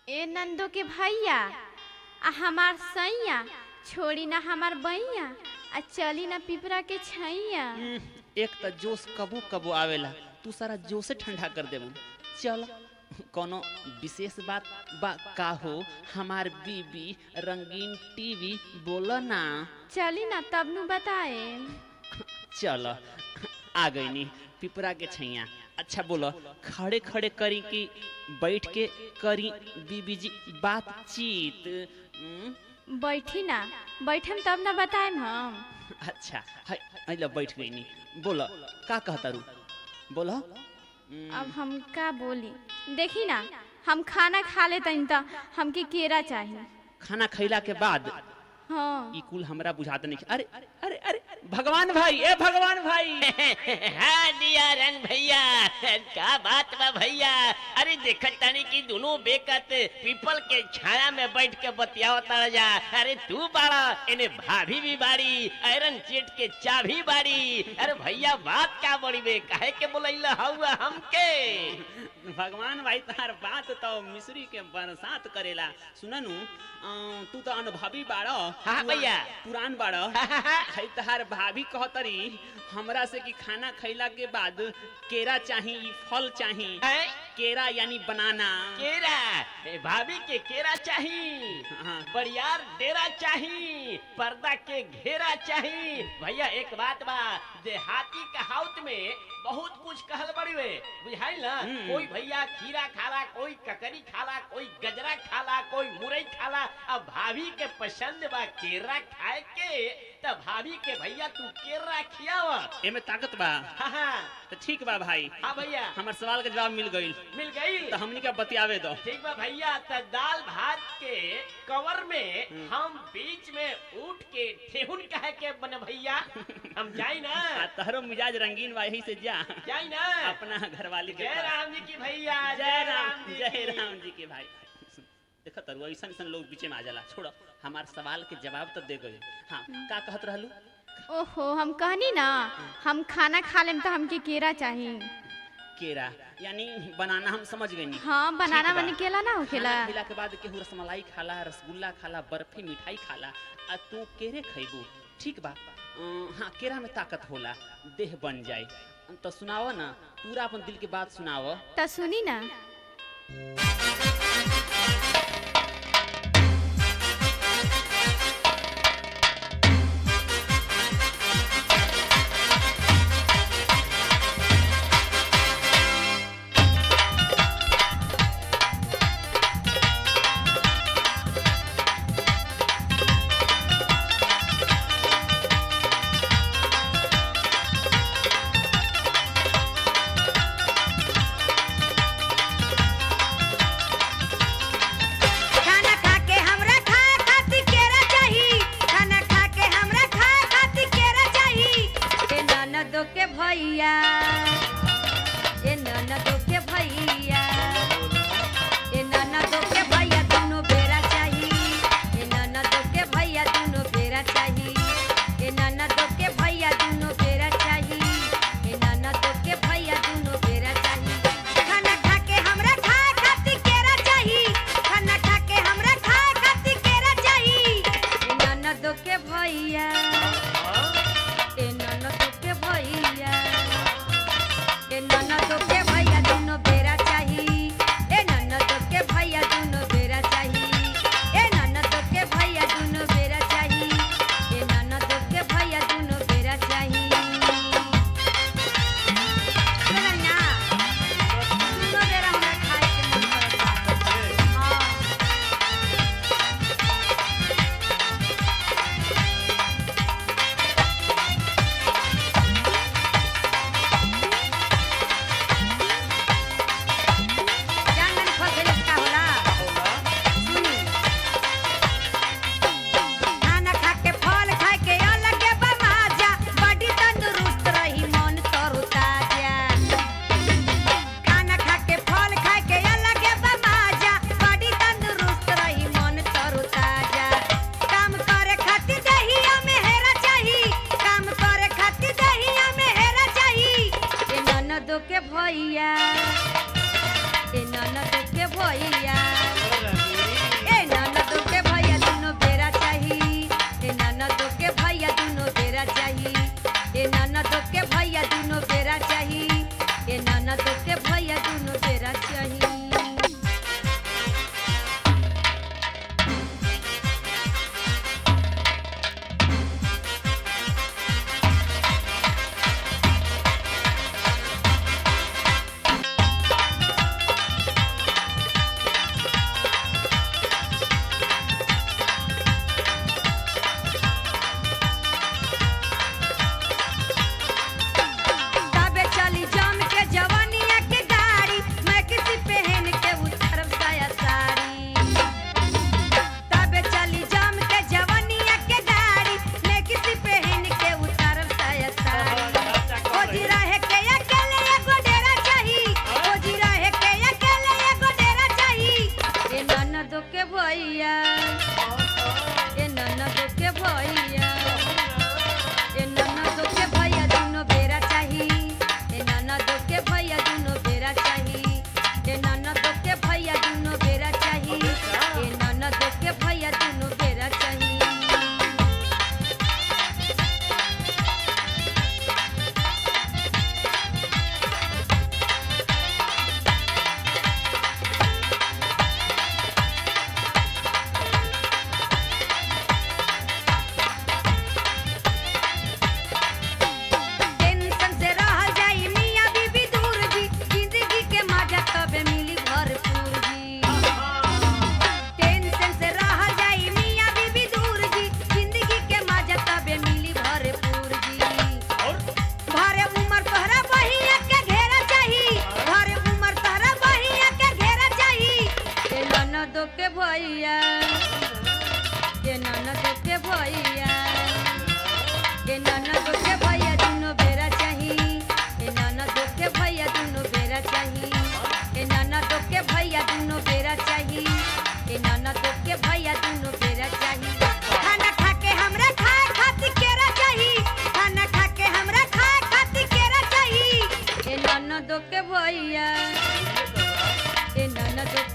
ए नंदो के भैया आ हमार सैया छोड़ी ना हमार बैया आ चली ना पिपरा के छैया हम्म, एक त जोश कबो कबो आवेला तू सारा जोशे ठंडा कर देबू चल कोनो विशेष बात बा का हो हमार बीबी रंगीन टीवी बोला ना चली ना तब नु बताए चल आ गई नी पिपरा के छैया अच्छा बोलो खड़े खड़े करी कि बैठ के करी बीबी जी बातचीत हम्म, बैठी ना बैठम तब ना बताएम हम अच्छा है अइला बैठ गई नी बोलो का कहता रू बोलो अब हम का बोली देखी ना हम खाना खा लेते त हमके केरा चाहिए खाना खैला के बाद हाँ ई कुल हमरा बुझात नहीं अरे अरे अरे भगवान भाई ए भगवान भाई हाँ दिया रंग भैया का बात बा भैया अरे देखत तानी कि दोनों बेकत पीपल के छाया में बैठ के बतियावत जा अरे तू बाड़ा इन्हें भाभी भी बाड़ी आयरन चेट के चाभी बाड़ी अरे भैया बात का बड़ी बे काहे के बोलैला हौआ हमके भगवान भाई तार बात तो मिश्री के बरसात करेला सुननु अं, तू तो अनुभवी बाड़ो हाँ, पुरा- भैया। पुरान बाड़ो है तहार भाभी कहतरी हमरा से कि खाना खैला के बाद केरा चाही ई फल चाही हैं? केरा यानी बनाना केरा ए, भाभी के केरा चाही हाँ। बड़ियार डेरा चाही पर्दा के घेरा चाही भैया एक बात बा देहाती कहावत में बहुत कुछ कहल बड़ी वे बुझाई ना हम्म। कोई भैया खीरा खाला कोई ककरी खाला कोई गजरा खाला कोई मुरई खाला अब भाभी के पसंद बा केरा खाए के तब भाभी के भैया तू केरा खियावा एमे ताकत बा हाँ हाँ तो ठीक बा भाई हाँ भैया हमर सवाल के जवाब मिल गईल मिल गई तो हमनी का बतियावे दो ठीक बा भैया त दाल भात के कवर में हम बीच में उठ के ठेहुन कहे के बने भैया हम जाई ना आ तहरो मिजाज रंगीन बा यही से जा जाई ना अपना घरवाली के जय पास। राम जी की भैया जय राम जी जय की। राम जी के भाई देखो तरु ऐसा ऐसा लोग बीचे में आ जाला छोड़ो हमार सवाल के जवाब तो दे गए हाँ का कहत रहलू ओहो हम कहनी ना हम खाना खा लेम तो हमके केरा चाहिए केरा यानी बनाना हम समझ गए नी हाँ बनाना ठीक बा। बनी केला ना होखेला खाना खिला के बाद केहू रसमलाई खाला रसगुल्ला खाला बर्फी मिठाई खाला आ तू केरे खैबू ठीक बा अं, हाँ केरा में ताकत होला देह बन जाए तो सुनाओ ना पूरा अपन दिल के बात सुनाओ त सुनी ना खाना खा के हमरा खाए खातिर केरा चाही खाना खा के हमरा खाए खातिर केरा चाही ए ननदो के भैया ए ननदो के भैया ए ननदो के भैया दुनो बेरा चाही ए ननदो के भैया दुनो बेरा चाही ए ननदो के भैया दुनो बेरा चाही ए ननदो के भैया दुनो बेरा चाही खाना खा के हमरा खाए खातिर केरा चाही खाना खा के हमरा खाए खातिर केरा चाही ए ननदो के भैया ए ननदो के भैया ए ननदो के भैया दुनो बेरा चाही भैया ए ननदो के भैया ए ननदो के भैया दुनो बेरा चाही ए ननदो के भैया दुनो बेरा चाही ए ननदो के भैया दुनो बेरा चाही ए ननदो के भैया दुनो बेरा चाही खाना खा के हमरा खाए खातिर केरा चाही खाना खा के हमरा खाए खातिर केरा चाही ए ननदो के भैया ए ननदो